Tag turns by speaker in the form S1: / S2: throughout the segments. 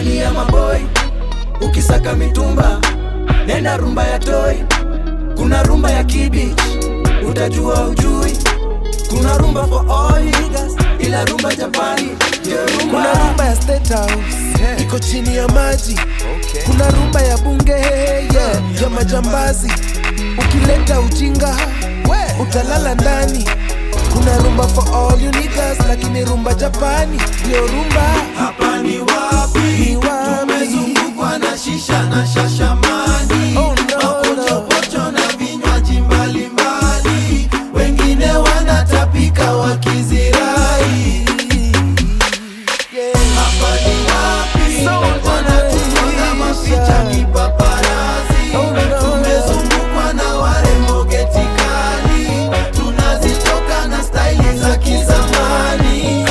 S1: ni ya maboi ukisaka mitumba nenda rumba ya toi kuna rumba ya kibich utajua ujui kuna rumba for all niggas ila rumba japani ndio rumba
S2: kuna rumba ya State House iko chini ya maji kuna rumba ya bunge yeah, ya majambazi ukileta ujinga utalala ndani kuna rumba for all you niggas lakini rumba japani ndio rumba
S1: hapa ni wapi
S2: Ni wapi?
S1: tumezungukwa na shisha na shashamani
S2: Oh, no,
S1: mapochopocho na vinywaji mbalimbali wengine wanatapika wakizirai
S2: yeah.
S1: hapa ni wapi wanatumaga mapicha kipaparazi
S2: Oh, no,
S1: tumezungukwa na warembo getikali tunazitoka na staili za kizamani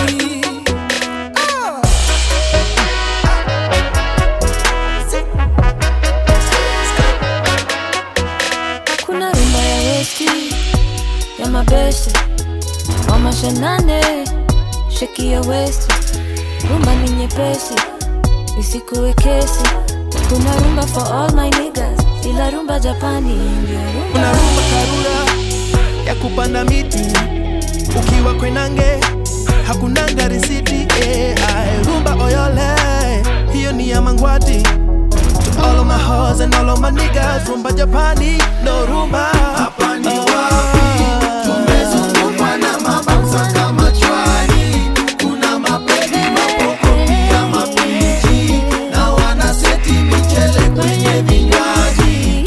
S3: kuna rumba ya westi ya mabeste wa mashanane sheki ya westi rumba ni nyepesi isikuwe kesi kuna rumba for all my niggas ila rumba japani ndio
S4: kuna
S3: rumba
S4: rumba karura ya kupanda miti ukiwa kwenange hakunanga risiti eh, ae, rumba oyole hiyo ni ya mangwati to all of my hoes and all of my niggas rumba japani no rumba
S1: hapa ni wapi tumezungukwa na mabamsa kama chwani kuna mapedi mapoko pia mapichi na wanaseti michele kwenye vinywaji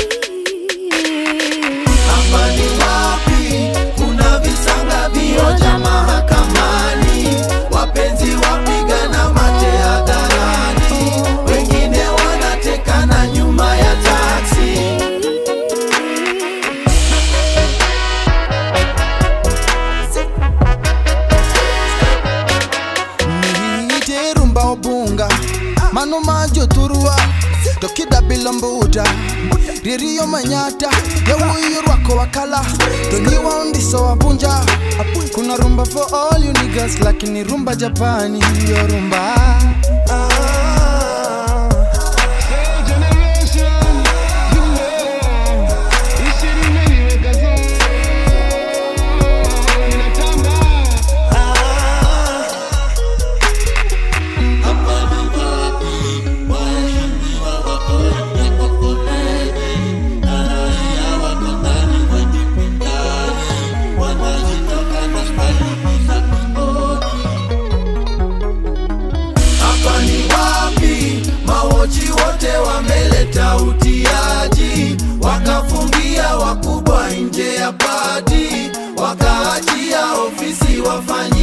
S1: hapa ni wapi kuna visanga vioja mahakamani wapenzi wapigana mate hadharani wengine wanatekana nyuma ya taksi
S5: niite rumba obunga mano majo turua tokida bilombuda ririyo manyata yawuyo rwako wakala tonyiwa ondiso wabunja kuna rumba for all you niggas lakini rumba japani yo rumba
S1: hapa ni wapi mawochi wote wameleta utiaji wakafungia wakubwa nje ya pati wakaachia ofisi wafanya